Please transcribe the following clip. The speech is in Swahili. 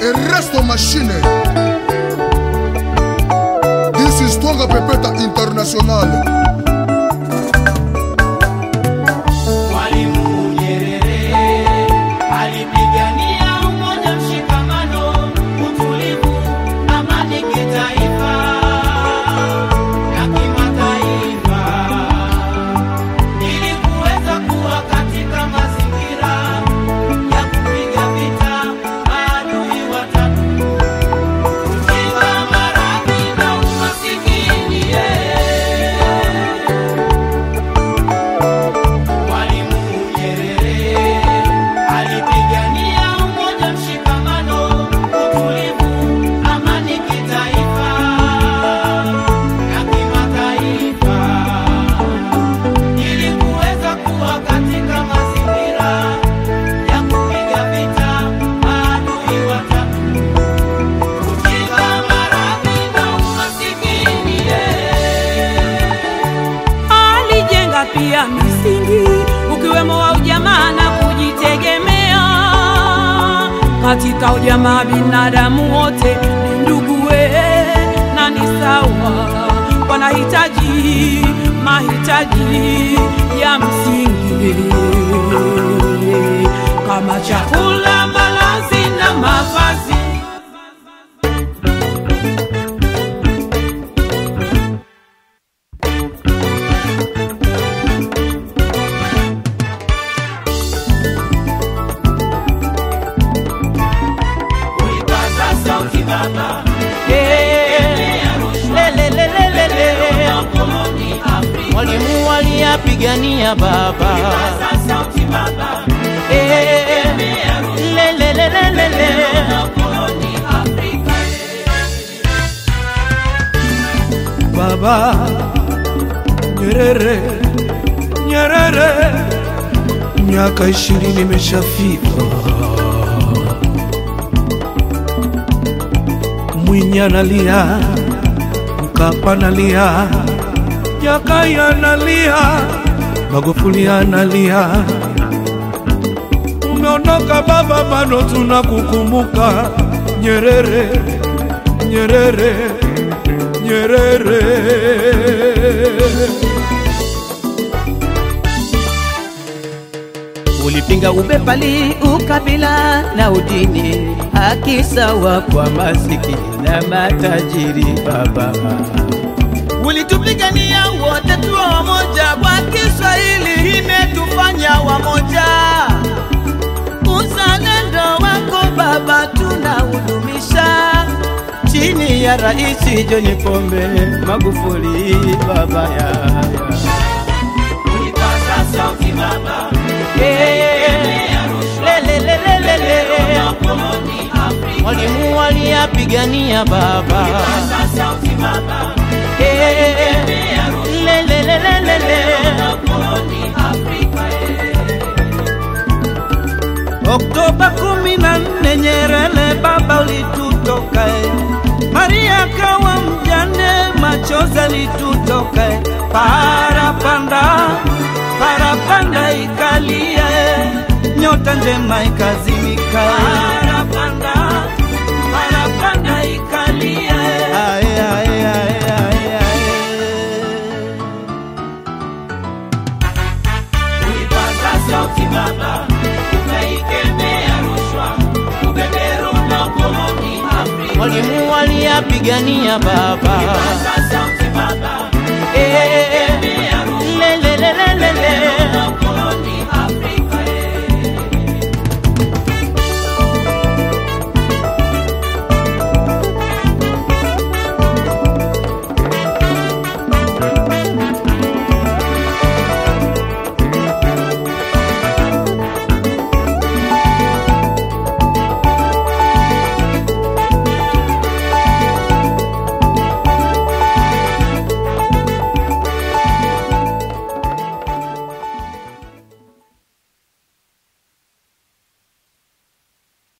Erasto Machine. This is Twanga Pepeta International. Mwalimu Nyerere alipigania umoja, mshikamano, utulivu, amani kitaifa na kimataifa, ili kuweza kuwa katika mazingira ya kupiga vita maadui watatu: ujinga, maradhi na umasikini. Mwalimu Nyerere alipigania umoja, mshikamano, utulivu, amani kitaifa na kimataifa, ili kuweza kuwa katika mazingira ya kupiga vita maadui watatu: ujinga, maradhi na umasikini. alijenga pia misingi ukiwemo wa ujamaa na kujitegemea. Katika ujamaa binadamu wote ni nduguwe na ni sawa, wanahitaji mahitaji ya msingi kama chakula, malazi na mavazi. Ulipaza sauti baba, koloni Afrika. Mwalimu aliyapigania baba Ulipaza sauti baba, Lelelelelele. koloni Afrika. Baba Nyerere, Nyerere, miaka ishirini imeshafika. Mwinyi analia, Mkapa analia, Jakaya analia, Magufuli analia. Umeondoka baba, bado tunakukumbuka. Nyerere, Nyerere, Nyerere. Ulipinga ubepali, ukabila na udini, haki sawa kwa masikini na matajiri baba. Ulitupigania wote tuwe wamoja, kwa Kiswahili imetufanya wamoja. Uzalendo wako baba tunaudumisha chini ya Rais John Pombe Magufuli baba ya, ya. Ulipaza sauti baba, koloni Afrika. Mwalimu aliyapigania baba Ulipaza sauti baba, Lelelelelele. koloni Afrika. Oktoba kumi na nne Nyerere baba ulitutoka, eh. Maria kawa mjane, machozi alitutoka, eh. parapanda parapanda ikalia, eh. nyota njema ikazimika, eh. parapanda parapanda ikalia, eh. Ae, ae, ae, ae, ae. Ulipaza sauti baba, ukaikemea rushwa, ubeberu na ukoloni Afrika. Mwalimu aliyapigania baba Ulipaza sauti baba,